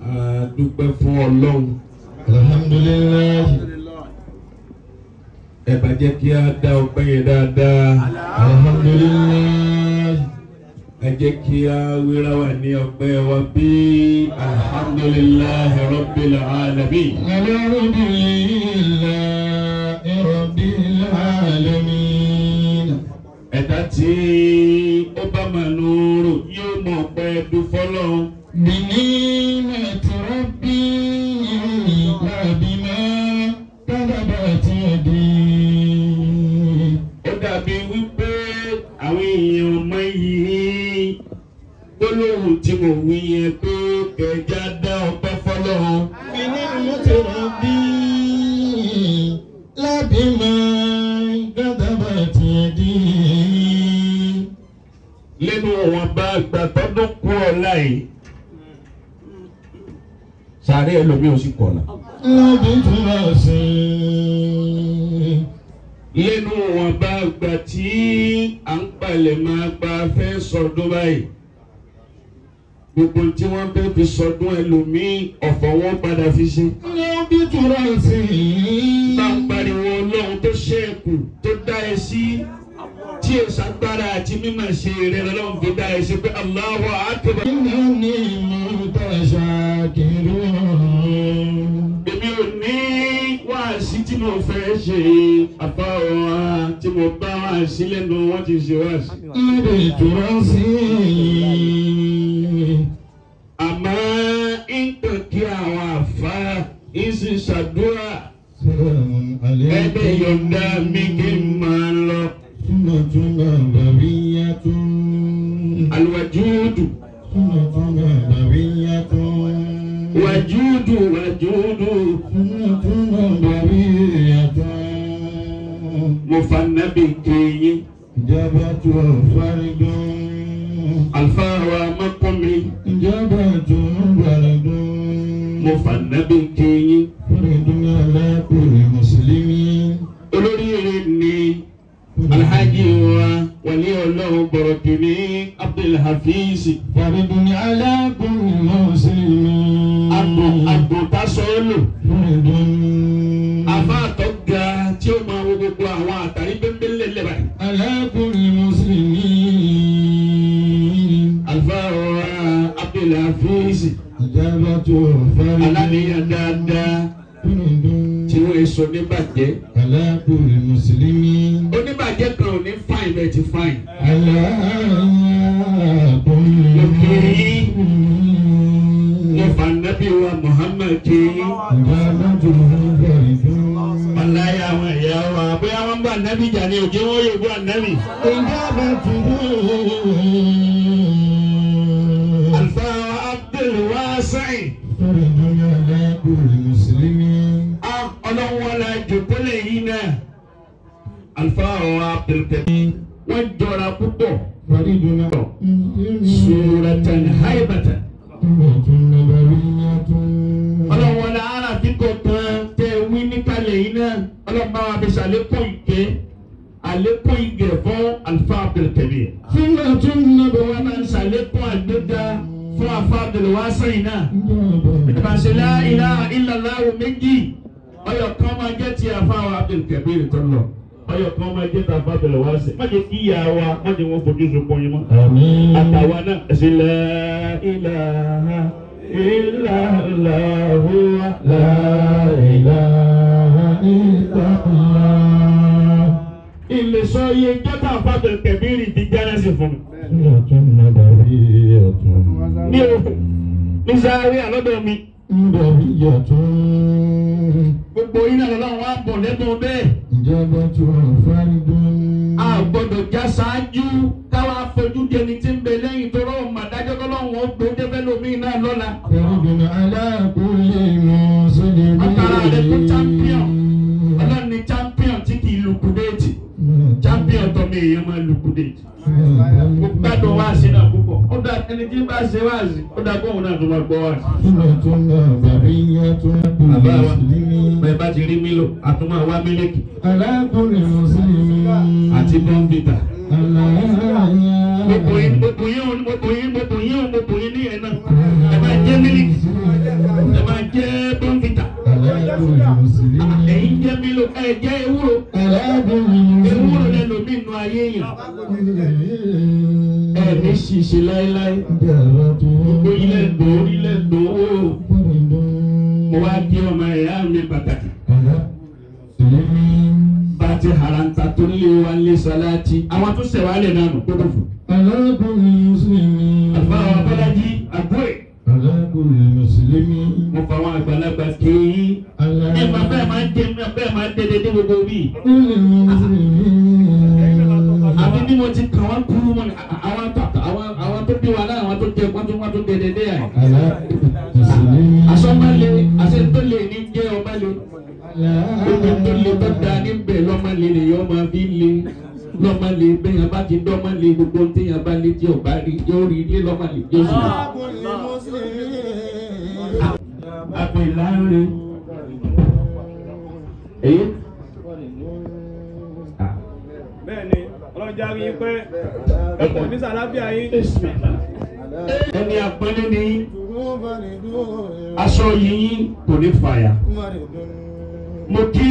a dúpẹ́ fún ọlọ́run alhamdulilayi ẹ bá jẹ́ kí a dá ọpẹ́ yẹn dáadáa alhamdulilayi ẹ jẹ́ kí a wéra wà ní ọpẹ́ wa bí alhamdulillahi rabbil alamin. alhamdulilayi rabbil alamin. ẹ̀dá tí ó bá máa nùúrù yóò mọ̀ pé dúfọ́lọ́run. بنعمة ربي لا بما كذبت يدي ó dàbí wípé àwọn èèyàn ọmọ yìí gbólóhùn tí mo wí yẹn pé kẹjá dá ọpẹ́ fọ́lọ́run. بنعمة ربي لا بما كذبت يدي lẹ́nu wọn bá gbà tọ́dún kú ọ̀la yìí. sàárẹ̀ ẹlòmíì ò sì kọ̀ọ̀la. لا بتراثي lẹ́nu wọn bá gbà tí à ń palẹ̀ máa gba fẹ́ sọdún báyìí. gbogbo tí wọ́n fẹ́ fi sọdún ẹlòmíì ọ̀fọ̀ wọn padà fi ṣe. لا بتراثي bá ń pariwo ọlọ́run tó ṣẹ́ẹ̀kù tó dá ẹ sí tí ẹ ṣàgbára àti mímọ̀ ṣe rẹ̀ lọ́lọ́run fi dá ẹ sí pé Allahu akbar. إنني متشاكر èmi ò ní wáàsí tí mo fẹ́ ṣe àfáwọn wa tí mo bá wáàsí lẹ́nu wọ́n ti ṣe wáàsí. لبتراثي àmọ́ nǹkan kí àwọn àfa ìsì ṣàdúrà سلام ẹgbẹ́ عليكم yọ̀ǹda mi kí n máa lọ. سنة نبوية àlùwàjúùdù سنة نبوية wàjúùdù wàjúùdù سنة نبوية mo fa nábì kéyìn إجابة فرد alfáàrọ̀ amákọ́mi إجابة فرد mo fa nábì kéyìn فرد على كل مسلم olóríire ni alhaji wa wàlí ọlọ́run bọ̀rọ̀ kìíní abdulhafiz فرد على كل مسلم agbo agbo tasọ́ọ̀lù فرد afa àtọ́ga tí ó máa wo gbogbo àwọn àtàrí bẹ́ńbẹ́lẹ́ lẹ́bà yìí. على كل مسلم alfáàrọ̀ abdulhafiz إجابة فرد aláníyàn dáadáa فرد tí wọ́n èso níbàjẹ́ على كل مسلم oníbàjẹ́ kan ò ní fáìn bẹ́ẹ̀ ti fáìn. على كل مسلم mo fa nábì wa muhammad kéyìn. إجابة فرد Wàláyé àwọn ẹ̀yà wa bóyá wọ́n bá ànábì jà ní òjò wọ́n yóò bú ànábì. Àlùfáà wa Abdul Wasi'i. Á ọlọ́run wọn la jòkólẹ̀ yìí náà. Àlùfáà wa Abdul Karim. Wọ́n jọra púpọ̀. Suratan haibatan. Ọlọ́run wọn la ara fi kọ̀ọ̀kan tẹ wí níkàlẹ̀ yìí náà. Ọlọ́run bá wa fi ṣàlékún ìkẹ́. Àlékún ìgẹ̀ fún Àlùfáà Abdul Karim. Wọ́n máa ń ṣàlékún àgbéga fún àfa Abdul Wasi'i náà. ìbáṣẹlá ilá ìlàláwo méjì ọyọ kan máa jẹ ti àfáwọn Abdulkabir tó lọ ọyọ kan máa jẹ ti àfa Abdul Wasi'i má jẹ kí ìyá wa má jẹ wọn fojú sunkún yín mọ́. àtàwa náà ẹsẹ la ilaha illallahu la ilé sọ iye jọta àfa Abdulkabir ti jẹ́rẹ́sì fún mi. ní o ní sáré àlọ́dọ̀ mi gbogbo yín náà lọ́wọ́ wa bọ̀ lẹ́nu bẹ́ẹ̀. Ìjọba tó fárídùn. a gbọ́dọ̀ já ṣáájú káwa fojú di ẹni tí ń bẹ lẹ́yìn tó rọrùn màdájọ́ kọ́lọ́hún ó gbé débẹ́ lómi náà lọ́la. Fárídùn aláàkúlé mùsùlùmí. Ọ̀tara rẹ̀ kó champion. ọlọ́run ni champion tí kì í lukudéètì champion tó mi èèyàn máa lukudéètì. mo gbádùn wáàsí náà púpọ̀ ó dà ẹni tí bá ṣe wáàsí ó dà kóhun náà tó máa gbọ́ wáàsí. Súnàtún bàbíyàtún bàbá wa mùsùlùmí. bẹ́ẹ̀ bá ti rí mílò àtúmọ̀ wá mílíkì Aláàkúlé mùsùlùmí. àti bọ́ǹbìtà. Aláàyà. mo bò yín mo bò yín mo bò yín mo bò yín mo bò yín ní ẹ̀ náà ẹ máa jẹ́ mílíkì. كل مسلم ẹ̀yin jẹ́ mílò ẹ̀ jẹ́ ewúro على كل ewúro مسلم lẹ́nu mi nù ayé yàn ẹ̀ ní ṣìṣe láéláé gbogbo ilẹ̀ ńdò ilẹ̀ ńdò mo wá di ọmọ ẹ̀yà mi pàtàkì bá a ti haranta tó lé wa lé salati àwọn tó sẹ̀ wá lẹ̀ nánu tó kò fún. على كل مسلم àbá wa bọ́lájí àbúrò على كل مسلم mo fa àwọn àgbàlagbà kéyìn على ẹ máa bẹ́ẹ̀ máa ń jẹ bẹ́ẹ̀ máa ń dédé dé gbogbo bíi. كل مسلم àbí bí mo ti kàn wọ́n kúrú mọ́ ni àwọn tó àwọn àwọn tó bí wa náà àwọn tó jẹ wọ́n tó wọ́n tó dédé dé yà. على مسلم asọ́mọ́lé àṣẹ tó lè ní jẹ́ ọmọlé gbogbo tó lè tó da níbẹ̀ lọ́mọlé ni yọ́ máa fi lé lọ́mọlé bẹ́ẹ̀ yẹn bá ti dọ́mọlé gbogbo tí yẹn bá lé tí ọba rí yóò rí ilé lọ́mọlé yóò sì rí. àpè láńre èyí bẹ́ẹ̀ni ọlọ́jà rí i pé ẹkùn ní sàlábíà yín ẹni àpẹẹrẹ ni aṣọ yìí kò ní fàyà. mo kí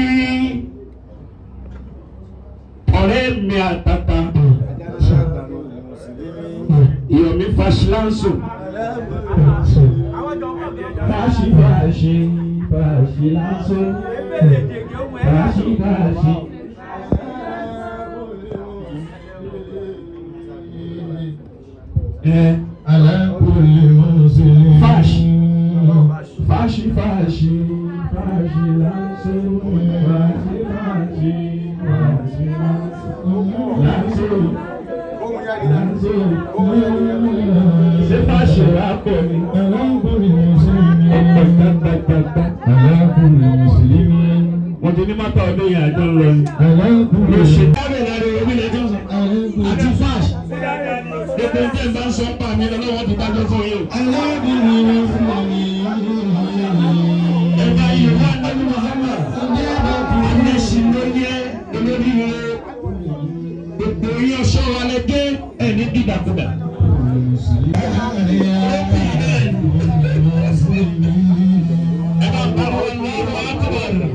ọ̀rẹ́ mi àtàtà ìyọ̀mí fasilanso Fàṣí fàṣí fàṣí lásán. Fàṣí fàṣí. ẹ Alákùnrin Mùsùlùmí. Fàṣí. Fàṣí fàṣí fàṣí lásán. Fàṣí fàṣí fàṣí lásán. Lásán. ṣé fàṣẹ wà pọ̀ ni. Alákùnrin Mùsùlùmí. ọ̀pọ̀ gbàgbàgbàgbà. Alákùnrin Mùsùlùmí. wọ́n ti ní mọ́tò ọdún yẹn àjọ ń lọ ni. Alákùnrin ló ṣe dábẹ̀ lára omi lè jọ sọ. àti fàṣ gbogbo ń tẹ̀ ń bá ń sọ pa mi lọ́wọ́ ti dájọ́ fún yín o. ẹ bá yìí wá nínú Muhammad. anẹ́sìn ló yẹ olórí rẹ. gbogbo yín ọ̀ṣọ́ wa lẹ dé ẹ̀ ní dídàkudà. ẹ bá bá wọn ní ìwà àkọ́bọ̀rọ̀.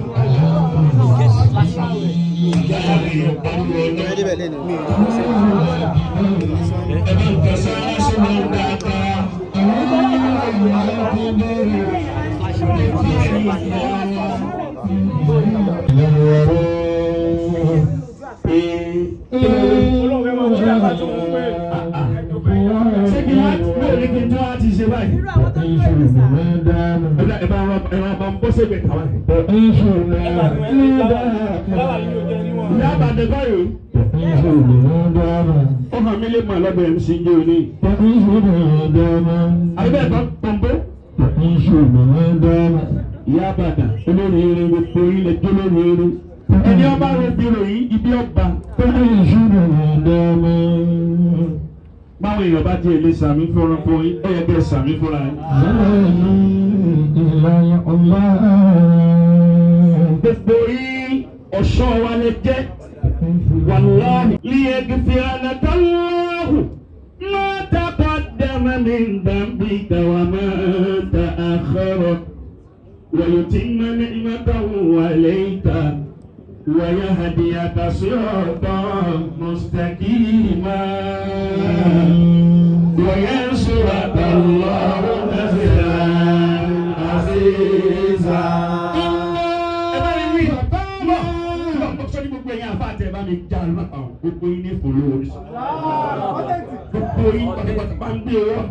ẹ bá ń kẹsàn án ṣe máa ń dáadáa. olóhùn fẹ́ máa wọlé àbá tó ń pè ṣé kí wọ́n bẹ̀rẹ̀ ní kí n tó wá ti ṣe báyìí. Ìṣòro máa ń dáná. ẹ bá ẹ bá ẹ bá bá ń bọ́ sẹ́gbẹ̀ẹ́ kàwá yìí. Ìṣòro máa ń láwà yìí ò jẹ́ níwọ̀n. ìyá àbàdàn báyìí Ìṣòro máa ń dáná. ó hàn mí lè mọ ọlọ́bẹ̀ mc jẹ́ òní. Ìṣòro máa ń dáná. àbẹ̀ bá pọ̀npọ̀. Ìṣòro máa ń dáná. ìyá àbàdàn olórí eré gbogbo ilẹ̀ jó lórí eré. ẹni ọba rẹ̀ bí ròyìn ibi ọba. Ìṣòro máa ń dáná. báwọn èèyàn bá tiẹ̀ lè sàmì fúnra fún yín ó yẹ kẹ́ ẹ sàmì fúnra yín. Zalani ìlànà ọ̀la. gbogbo yín ọ̀ṣọ́ wa lè jẹ́. والله ليغفر لك الله ما تقدم من ذنبك وما تأخر ويتم نعمته عليك ويهديك صراطا مستقيما وينصرك الله نصرا عزيزا ẹ bá mi wí lọ lọ mo sọ ní gbogbo ẹ̀yin àfa àti ẹ bá mi já lọ àwọn gbogbo yín ní fòló oríṣi gbogbo yín pátápátá bá ń gbé owó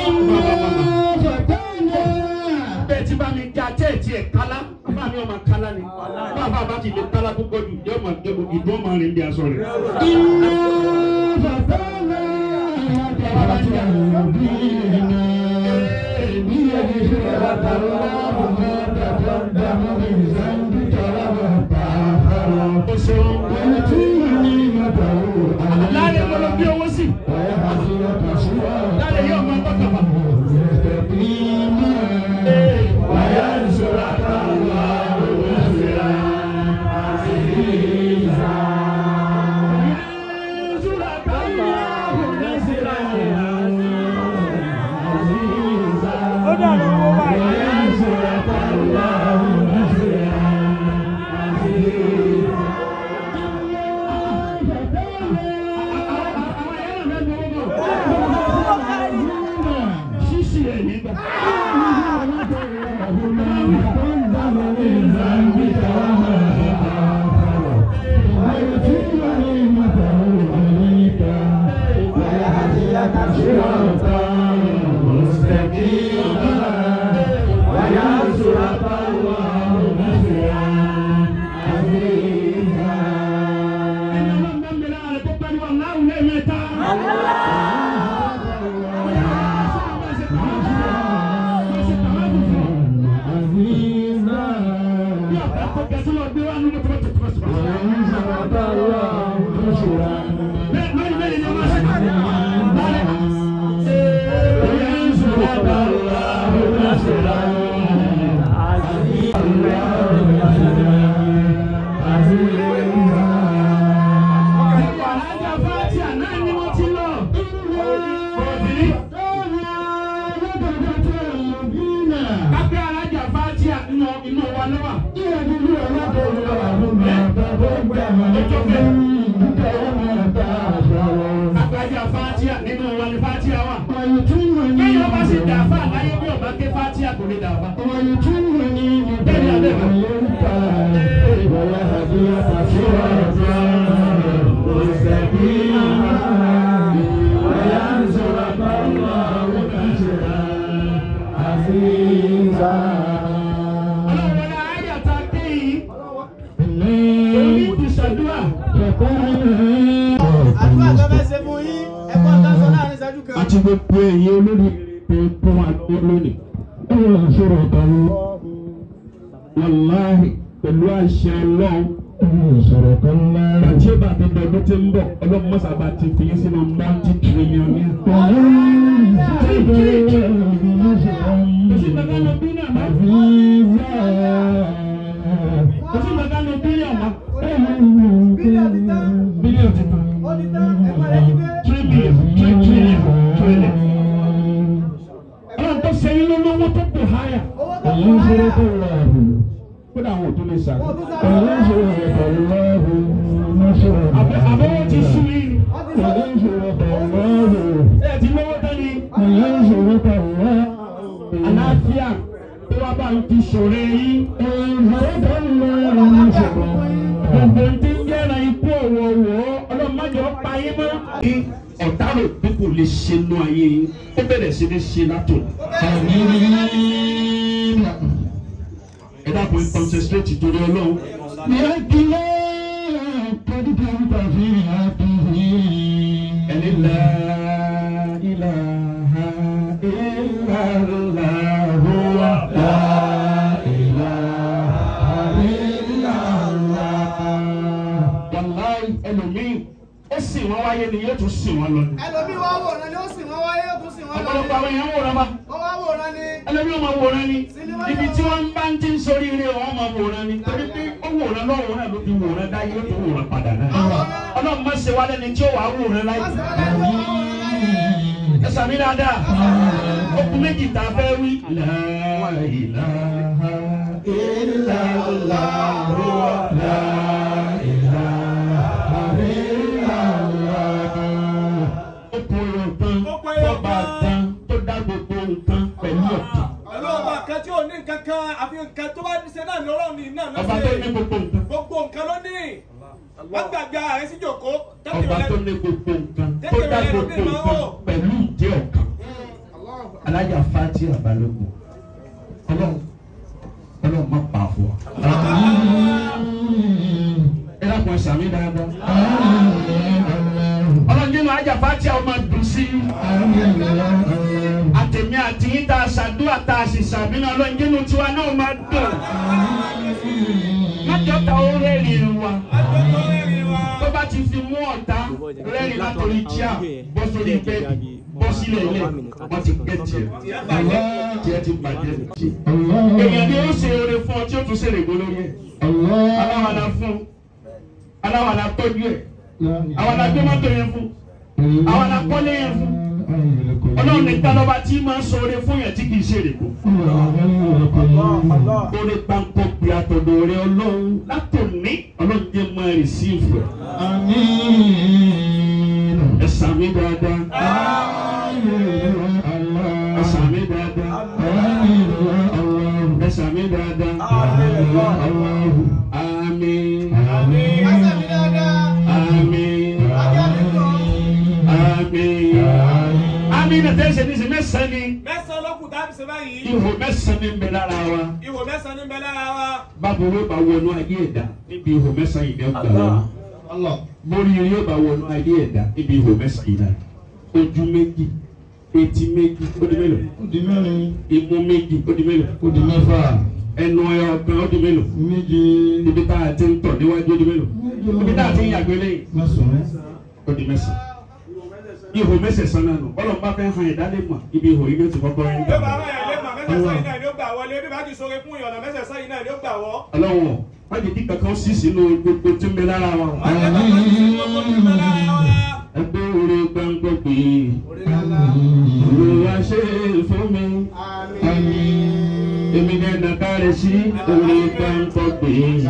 bẹ́ẹ̀ tí bá mi já tẹ́ ẹ̀ tí ẹ̀ kálá bá mi ọmọ kálá ni bá bá bá ti lè kálá púpọ̀ jù yóò máa dé ìdó máa rìn bí aṣọ rẹ̀. Ó ṣeun. láàrin mo lọ bí owó sí láàrin yóò máa bọ́ kàbà. ó dànù owó báyìí. bàbá tó ga sílẹ̀ ọgbẹ́ wa nínú tó bá tó tó bá sọ̀rọ̀. وإن شرط الله نشرا bẹ́ẹ̀ lórí bẹ́ẹ̀ ni wọ́n ṣe lálẹ́. وإن شرط الله نشرا alájà fàtíà náà ni wọ́n ti lọ. òbí kápẹ́ alájà fàtíà nínú inú wa lọ́wọ́. alájà fàtíà nínú wa ni fàtíà wà. kéèyàn bá sì dà fà láyé bí ọba ké fàtíà kò lè dà fà. ọlọ́run wọlé ayé ta dé yìí. èmi ti ṣàdúrà. àdúrà tó fẹ́ ṣe fún yín ẹ̀kọ́ tá a sọ láàrin ìṣẹ́jú kan. àti gbogbo èyí olórí tó tó wà lọ́wọ́ lónìí. wàláhì pẹ̀lú àṣẹ ọlọ́run. àti ìbá tó dọ̀dọ̀ tí ń bọ̀ ọlọ́run mọ́sàbá ti fi yín sínú multi trillionaire. kò sí bàbá lọ bí náà mọ́. kò sí bàbá lọ bílíọ̀nù mọ́. bílíọ̀nù ti tán bílíọ̀nù ti tán. ó ti tán ẹ̀kọ́ rẹ̀ ti dé. three billion three trillion trillion. ọlọ́run tó ṣe yín lọ́wọ́ tó kù háyà. owó tó kù láyà kódà àwọn ò tó lè sàrò. wọ́n tún sáré àbẹ̀ àbẹ̀wò ti sú yín. wọ́n ti sáré ẹ ti lówó tán ni. àlàáfíà tó wá bá ń fi ṣòro yín. gbogbo tí ń jẹ́ra ikú ọ̀wọ̀ọ̀wọ̀ ọlọ́mọdé ọ̀pá yín mọ́. ní ọ̀tá rò pé kò lè ṣe nú ayé yín ó bẹ̀rẹ̀ sí ní ṣe látò. ẹ dákun ẹ concentrate torí ọlọ́run. ẹni la ilaha illallah huwa la wàláì ẹlòmíì ó sì wọ́n wáyé ni yóò tún sì wọ́n lọ ni. ẹlòmíì wá wòran ni ó sì wọ́n wáyé ó tún sì wọ́n lọ ọ̀pọ̀lọpọ̀ àwọn èèyàn wòran bá wọ́n wá wòran ni ẹlòmíì ó máa wòran ni ibi tí wọ́n bá ń ti ń sórí ire wọn máa wòran ni torí pé ó wòran lọ́wọ́ náà ló fi wòran dá yóò tún wòran padà náà. ọlọ́run má ṣe wá lẹ́ni tí ó wàá wòran láyé. wọ́n sì wọ́n lẹ́nu wọ́n wòran láyé. ẹ sàmì dáadáa okùn méjì tá a fẹ́ wí. La ilaha illallah la ilaha illallah. okùn ọ̀tán tọ́ba tán tó dá gbogbo nǹkan pẹ̀lú ọ̀tán. pẹ̀lú ọba kan tí ò ní nǹkan kan àfi nǹkan tó bá ṣe náà ní ọlọ́run ní náà ọba tó ní gbogbo nǹkan. gbogbo nǹkan ló ní wọ́n gbàgbé ààrẹ sí jòkó ọba tó ní gbogbo nǹkan tó dá gbogbo nǹkan pẹ̀lú ìdí ọ̀kan. alájà fati abalógun ọlọ́run ọlọ́run má pa fún wa. ẹ dákun ẹ sàmì dáadáa. ọlọ́run nínú alájà fati àwọn máa dùn sí i. àtẹ̀mí àti yín tá a ṣàdúrà tá a sì sàmì náà ọlọ́run nínú tiwa náà máa dùn. májọ ta ó rẹ́rìn wa tó bá ti fi mú ọ̀tá rẹ́rìn látòrí tíà bọ́ sórí bẹ́ẹ̀dì bọ́ sílẹ̀ ilé wọ́n ti gbé tiẹ̀ tiẹ̀ ti bàjẹ́ tiẹ̀. èèyàn ni ó ṣe oore fún ọ tí ó tún ṣe règbò lórí ẹ̀ aláwàdà fún aláwàdà tọ́jú ẹ̀ àwàdà gbé mọ́tò yẹn fún àwàdà kọ́lé yẹn fún ọlọ́run nìkan lọ́ba tí máa ń sọ oore fún yẹn tí kì í ṣe règbò. oore pàǹkọ̀ pé àtọ̀dọ̀ rẹ ọlọ́run látòní ọlọ́run jẹ́ máa rìsíìfù ẹ̀. ẹ sàmì dáadáa ẹ sàmì dáadáa ẹ sàmì dáadáa àmín Pásẹ̀ mi dáadáa. àmín Ajá mi lọ. àmín àmín náà tẹ́ ṣe ní ṣe mẹ́sàn-án ni Mẹ́sàn-án lọ́kùn tá a fi ṣe báyìí. ihò mẹ́sàn-án ni ń bẹ lára wa Ihò mẹ́sàn-án ní bẹ lára wa. báwo ló bá wọnú ayé ẹ̀dá níbi ihò mẹ́sàn-án yìí ní ọgbà wa mórí yóò bá wọnú ayé ẹ̀dá níbi ihò mẹ́sàn-án yìí náà ojú méjì etí méjì ó di mélòó Di mẹ́rin, imú méjì ó di mélòó ó di mẹ́fà, ẹnu ẹ ọ̀kan ó di mélòó méje ibi tá a ti ń tọ̀ níwájú ó di mélòó ibi tá a ti ń yàgbé lẹ́yìn mẹ́sàn-án ó di mẹ́sàn. ihò mẹ́sẹ̀sán náà nù ọlọ́run bá fẹ́ hàn ẹ̀dá lè mọ̀ ibi ihò yìí ló ti kọ́kọ́ ẹ̀ ń Bí ó gbà bá rán ẹ̀ lé màá mẹ́sẹ̀sán yìí náà ni ó gbà wọlé. Bí bá ti sọ̀rọ̀ fún ìyọ̀nà mẹ́sẹ̀sán yìí náà ni ó gbà wọ́. ọlọ́run wọ́n ti di kankan sí sínú gbogbo tí ń bẹ lára wa. Wọ́n ti bá wọn sí gbogbo tí ń bẹ lára wa. ẹgbẹ́ orí gbàngbọ́ pé olùwà ṣe é fún mi. èmi ní ẹ̀dá kárẹ̀ sí orí gbàngbọ́ pé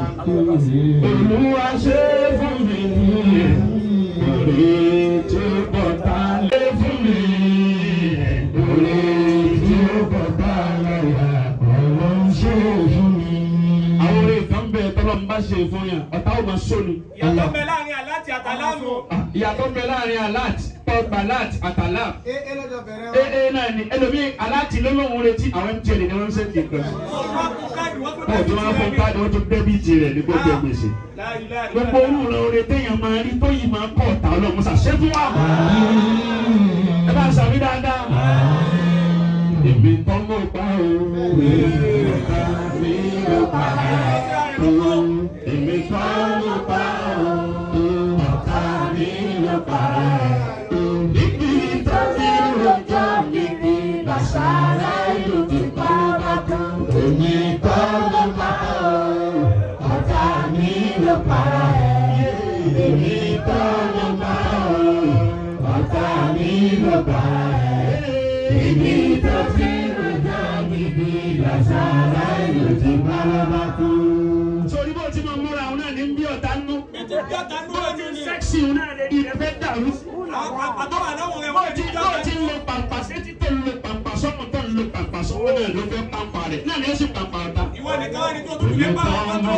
olùwà ṣe é fún mi. orí tí ó bọ̀ tá lé fún mi. orí tí ó bọ̀ tá láyà ọlọ́run ṣe é fún mi. àwọn orí kan bẹ tọ́lọ́ ń bá ṣe fún yàn ọ̀tá ò máa sóni. Ìyàtọ̀ bẹ láàrin àláti àtàlámù. ìyàtọ̀ bẹ láàrin alert tọ́gbà alert àtàlà. ee ee náà ni ẹlòmíì alert lọ́lọ́run retí àwọn mtn ni wọ́n ń sẹ́ńtì nǹkan sí. Wọ́n kú káàdì wọ́n tún wọ́n tún wá fún káàdì wọ́n tún dẹ́bìtì rẹ̀ ní gbogbo gbèsè. gbogbo ohun rẹ̀ oore téèyàn máa rí tó yìí máa kọ́ ọ̀tá ọlọ́run ṣàṣẹ fún wa. ẹ bá sàmì dáadáa. èmi tọ́ mọ̀ pa o. ọ̀tá mi ló pa o. èmi tọ́ mọ̀ pa o. ọ̀tá mi ló pa o. níbi tó ti rojọ́ níbi làṣàrà ìlú ti pa bá tó. èmi tọ́ mọ̀ pa o. ọ̀tá mi ló pa o. èmi tọ́ mọ̀ pa o. ọ̀tá mi ló pa o. Ibi tó ti rojọ́ níbi làṣàrà ìlú ti pa bá tó. sórí bó ti máa múra òun náà ní bí ọ̀tá nú. Ìtì bí ọ̀tá nú ojú ni. sẹ́ksì òun náà lè di rẹ̀ fẹ́ dàrú. Àtọ́wà lọ́wọ́ rẹ̀ bó wọ́n ti ti bó ti ń lo pàmpà sétí tó ń lo pàmpà sọ́mù tó ń lo pàmpà sọ́wọ́ náà ló fẹ́ pàmpà rẹ̀ náà ni ó sì pàmpà ọ̀tá. Ìwọ nìkan wá ní tó tún lè bá àwọn tó.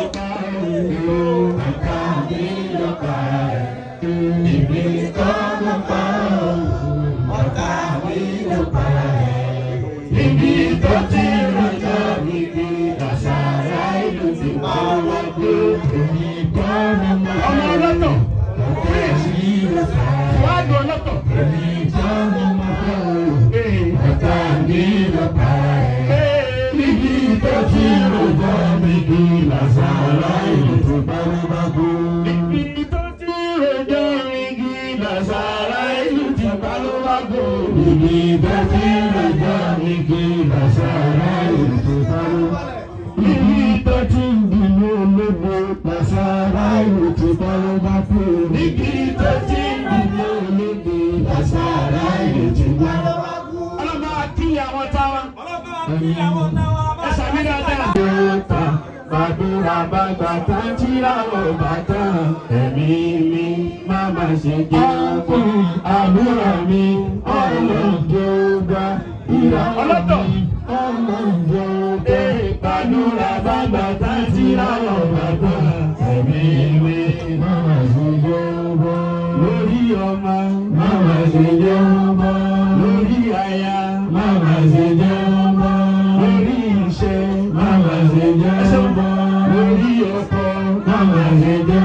Ibi tó ti rọjò níbi àṣàrà ìlú ti bá wà pé èmi kọ́ ni mo. Ọmọ ọlọ́tọ̀. Fúwádìí ọlọ́tọ̀. Èmi kọ́ ni mo kọ́ o. Ọ̀tá mi ló pa ẹ̀. Ibi tó ti rọjò níbi àṣàrà ìlú ti bá wà pé. Ibi tó ti rọjò níbi àṣàrà ìlú ti bá wà pé. Ibi tó ti rọjò níbi àṣàrà ìlú ti bá wà pé. Ibi tó ti ń bínú ológo làṣàrà ìlú ti bá wà pé. Ibi tó ti ń bínú ológo làṣàrà ìlú ti bá wà pé. Ọlọ́mọ akíyà wọn táwa. Ọlọ́pàá wa kí àwọn táwa bá Ẹ sàmì dáadáa. Yóòtà gbàdúrà bàgbà tá ń tíra ò bàtà. Ẹ̀mí mi má má ṣe jẹ́ fún àbúrò mi. Ọlọ́jọ́ gbà ìràwọ̀ mi. Ọlọ́jọ́ gbà gbàdúrà bàgbà tá ń tíra ò bàtà. Ẹ̀mí mi má má ṣe jẹ́ bọ́. Lórí ọmọ má má ṣe jẹ́ bọ́. Lórí aya má má ṣe jẹ́ bọ́. Lórí iṣẹ́ má má ṣe jẹ́ bọ́. Lórí ọkọ má má ṣe jẹ́